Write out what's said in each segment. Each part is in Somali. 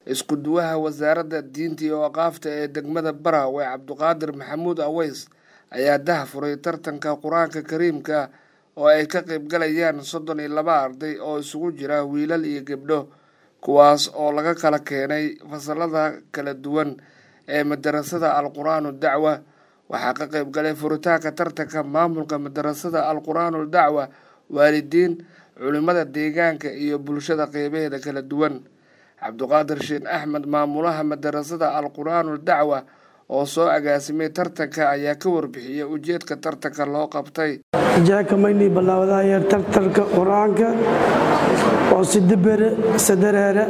isku duwaha wasaaradda diinta iyo aqaafta ee degmada Barawe Cabduqaadir Maxamuud Aweys ayaa daahfuray tartanka qur-aanka kariimka oo ay ka qayb galayaan soddon iyo laba arday oo isugu jira wiilal iyo gabdho kuwaas oo laga kala keenay fasalada kala duwan ee madarasada alqur-aanu dacwa waxaa ka qayb galay furitaanka tartanka maamulka madarasada alqur-aanu dacwa waalidiin culimada deegaanka iyo bulshada qeybaheeda kala duwan cabduqaadir sheekh axmed maamulaha madarasada alqur-aanu dacwa oo soo agaasimay tartanka ayaa ka warbixiyay ujeedka tartanka loo qabtay jaakamayni bilaawadaaya tartanka qur-aanka oo sidibere sadareere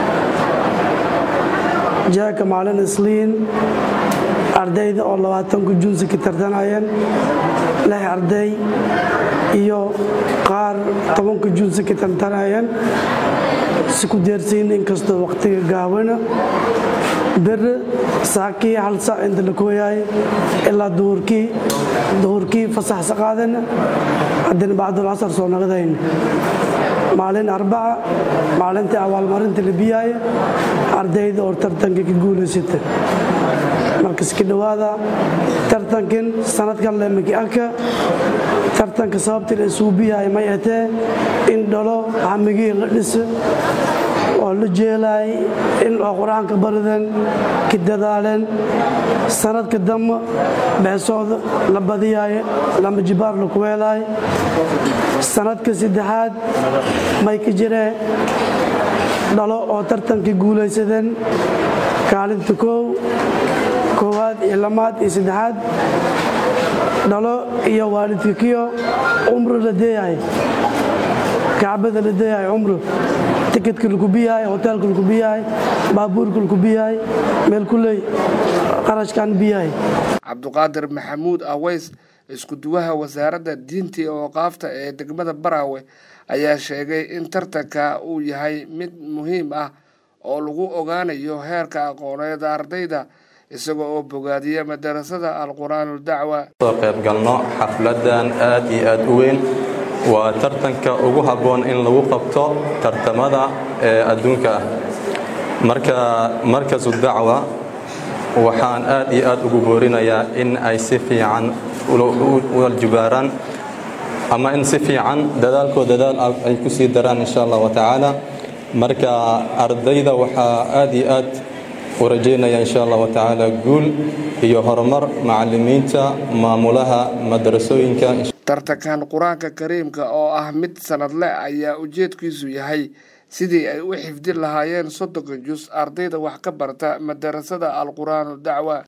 jaaka maalin isliin ardayda oo labaatanku junsi ka tartanayeen lix arday iyo qaar tobanka junsi ka tartanayeen si ku deersiin inkastoo waqtiga gaabana bere saakii hal saac inta la kooyaay ilaa duhurkii duhurkii fasaxsa qaadana haddana bacdulcasar soo naqdayna maalin arbaca maalintii abaalmarinta la biyaaya ardayda oo tartanka ka guulaysata markaska dhowaada tartankan sanadkan lemaki arka tartanka sababtii la isugu biyaaya may atee in dhalo hamigii la dhisa oo la jeelaay in oo qur-aanka barideen ka dadaaleen sanadka dambe beesooda la badiyaayo lama jibaar la kuweelaay sanadka saddexaad may ka jireen dhalo oo tartankii guulaysadeen kaalinta koow koowaad iyo lamaad iyo saddexaad dhalo iyo waalidka kiyo cumro la deeyahay kacbada la deeyahay cumro tikidka lagu biyahay hoteelka lagu biyahay baabuurka lagu biyahay meel kuley qarashkan biyahay cabduqaadir maxamuud aweys isku duwaha wasaaradda diinta iyo aqaafta ee degmada Barawe ayaa sheegay in tartanka uu yahay mid muhiim ah oo lagu ogaanayo heerka aqooneed ardayda isaga oo bogaadiya madarasada alqur-aanu dacwa soo qayb galno xafladan aad iyo aad u weyn waa tartanka ugu habboon in lagu qabto tartamada ee adduunka ah marka markasu dacwa waxaan aad iyo aad ugu boorinayaa in ay si fiican waljubaaraan ama in si fiican dadaalkoo dadaal ay ku sii daraan insha allah watacaala marka ardayda waxaa aad iyo aad u rajaynaya insha allah watacaala guul iyo horumar macalimiinta maamulaha madarasooyinka tartankan qur-aanka kariimka oo ah mid sanadle ayaa ujeedkiisu yahay sidii ay u xifdin lahaayeen soddonka jus ardayda wax ka barta madarasada alqur-aanu dacwa